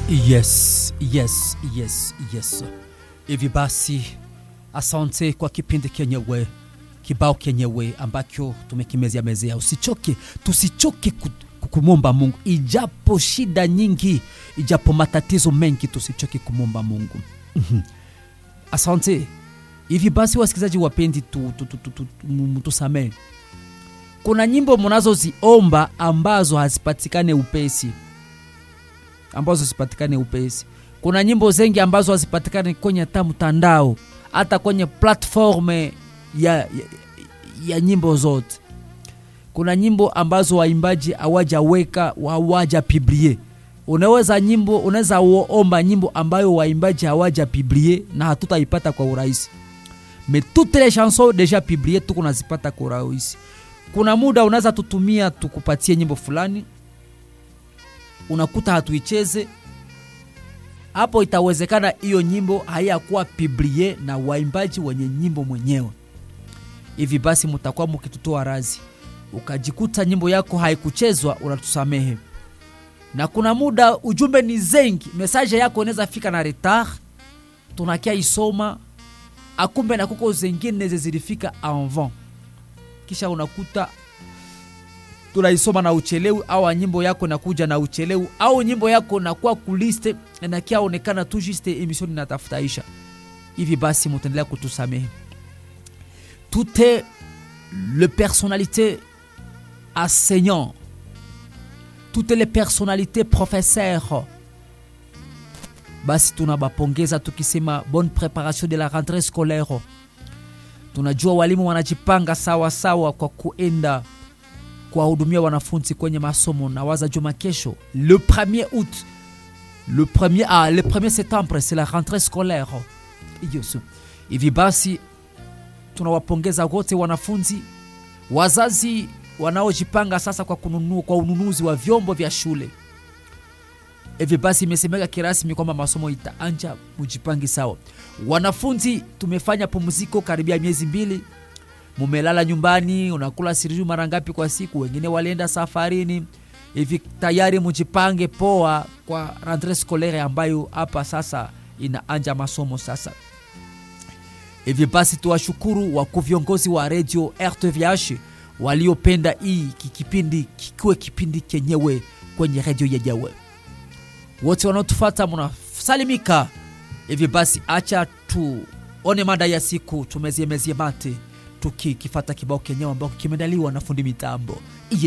Yes, yes, yes, yes. Hivi basi, asante kwa kipindi kenyewe, kibao kenyewe ambacho tumekimezea mezea. Usichoke, tusichoke ku- kumwomba Mungu, ijapo shida nyingi, ijapo matatizo mengi, tusichoke kumwomba Mungu. Mhm. Asante. Hivi basi, wasikilizaji wapendi, tu, tu, tu, tu, tu, tu, tusamee. Kuna nyimbo mnazoziomba ambazo hazipatikane upesi ambazo hazipatikane upesi. Kuna nyimbo zengi ambazo hazipatikane kwenye hata mtandao, hata kwenye platform ya, ya, ya nyimbo zote. Kuna nyimbo ambazo waimbaji hawajaweka hawaja piblie. Unaweza nyimbo, unaweza omba nyimbo ambayo waimbaji hawaja piblie na hatutaipata kwa urahisi. Mais toutes les chansons déjà publiées tuko nazipata kwa urahisi. Kuna muda unaweza tutumia tukupatie nyimbo fulani unakuta hatuicheze hapo, itawezekana hiyo nyimbo haiyakuwa piblie na waimbaji wenye nyimbo mwenyewe. Hivi basi mutakuwa mukitutoa razi, ukajikuta nyimbo yako haikuchezwa, unatusamehe. Na kuna muda ujumbe ni zengi, mesaje yako inaweza fika na retard, tunakia isoma akumbe na kuko zengine zilifika avant, kisha unakuta tunaisoma na uchelewi au nyimbo yako nakuja na uchelewi au nyimbo yako nakuwa kuliste nakiaonekana tu juste emission inatafutaisha hivi basi mutaendelea kutusamehe tout est le personnalité enseignant toutes les personnalités professeurs basi tunabapongeza tukisema bonne préparation de la rentrée scolaire tunajua walimu wanajipanga sawa sawa kwa kuenda kuwahudumia wanafunzi kwenye masomo na waza juma kesho le 1er août le 1er, ah, le 1er septembre c'est la rentrée scolaire Yes. hivi basi tunawapongeza wote wanafunzi wazazi wanaojipanga sasa kwa kununua kwa ununuzi wa vyombo vya shule hivi basi imesemeka kirasmi kwamba masomo itaanja mujipangi sawa wanafunzi tumefanya pumziko karibia miezi mbili mumelala nyumbani, unakula siriju mara ngapi kwa siku, wengine walienda safarini. Hivi tayari mujipange poa kwa rentree scolaire ambayo hapa sasa inaanja masomo sasa. Hivi basi tuwashukuru wakuu viongozi wa redio RTVH waliopenda hii kipindi kikiwe kipindi kenyewe kwenye redio yenyewe. Wote wanaotufata mnasalimika. Hivi basi acha tuone mada ya siku, tumeziemezie mate tukikifata kibao kenyewe ambao kimeandaliwa na fundi mitambo